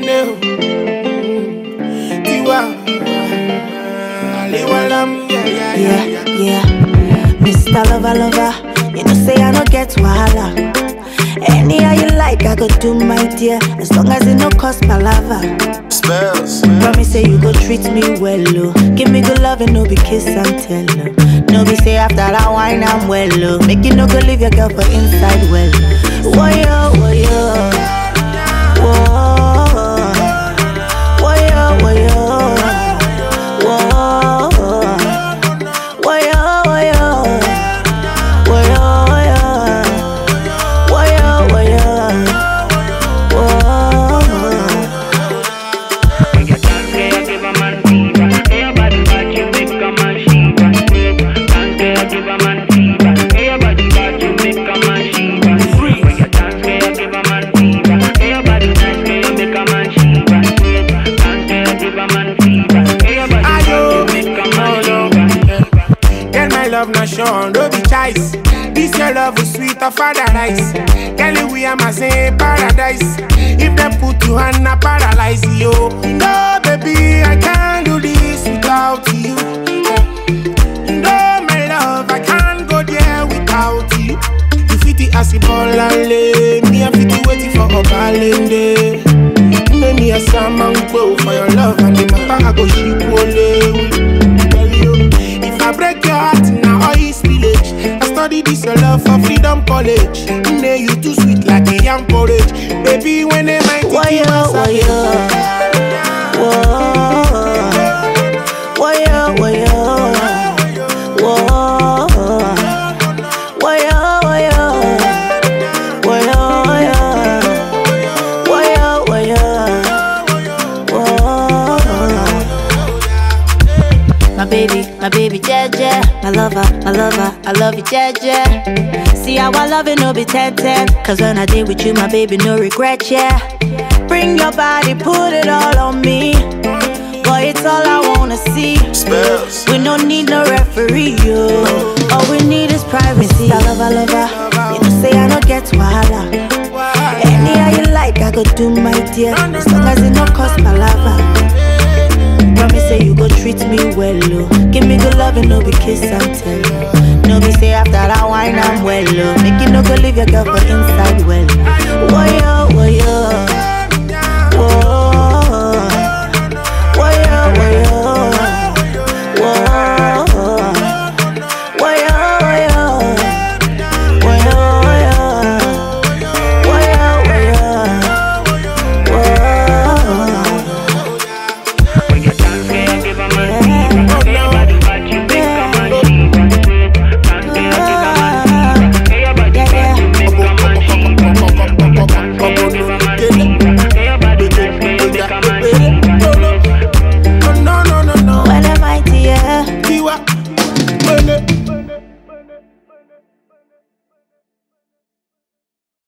Nene o. Tiwa. Aliwalam, yeah, yeah, yeah, Yeah, yeah. yeah. Mr. Lover, lover, you know say I no get wahala. Any how you like, I go do my dear, as long as it no cost palava. Spells. Promise say you go treat me well, oh. Give me good love and no be kiss and tell, oh. No be say after that wine I'm well, oh. Make you no go leave your girl for inside well. Whoa yo, whoa yo, whoa, whoa yo, whoa yo, whoa, whoa yo, whoa yo, whoa yo, whoa yo, whoa yo, whoa. When you dance, girl, you give a man fever. Hey, your body bad, you make a man shiver. Dance, girl, you give a man fever. Hey, your body bad, you make a man shiver. When you dance, girl, you give a man fever. Hey, your body nice, girl, you make a man shiver. Dance, girl, you give a man fever. Hey, your body bad, you make a man shiver. Girl, my love not shown, no be choice. This your love is sweet of paradise. Girl, we am a same paradise. If them put you on a paralyze you. No, baby, I can't do this without you. No, my love, I can't go there without you. You fit the acid ball and lay. Me, I fit the waiting for a balance. Make me a salmon go for your love and the matter I go ship only. Tell you, if I break your heart now all is village. I study this your love for freedom college. Nay, you too sweet like a young porridge. Baby, when they might Why yo, why yo? Whoa, why yo, why yo? Whoa, why yo, why yo? Why yo, why yo? Why yo, why yo? Whoa. My baby, my baby, Jeje. My lover, my lover, I love you, Jeje. See how I love it, no be 10 10. Cause when I did with you, my baby, no regret, yeah. Bring your body, put it all on me. Boy, it's all I wanna see. Spells. We don't need no referee, yo. All we need is privacy. I love, I love, her. You know, say I don't get wahala. Any how you like, I go do my dear. As long as it no cost palava. Promise say you go treat me well, oh. Give me good love and no be kiss and tell. No be say after that wine I'm well, oh. Make you no go leave your girl for inside well. Whoa yo, whoa yo,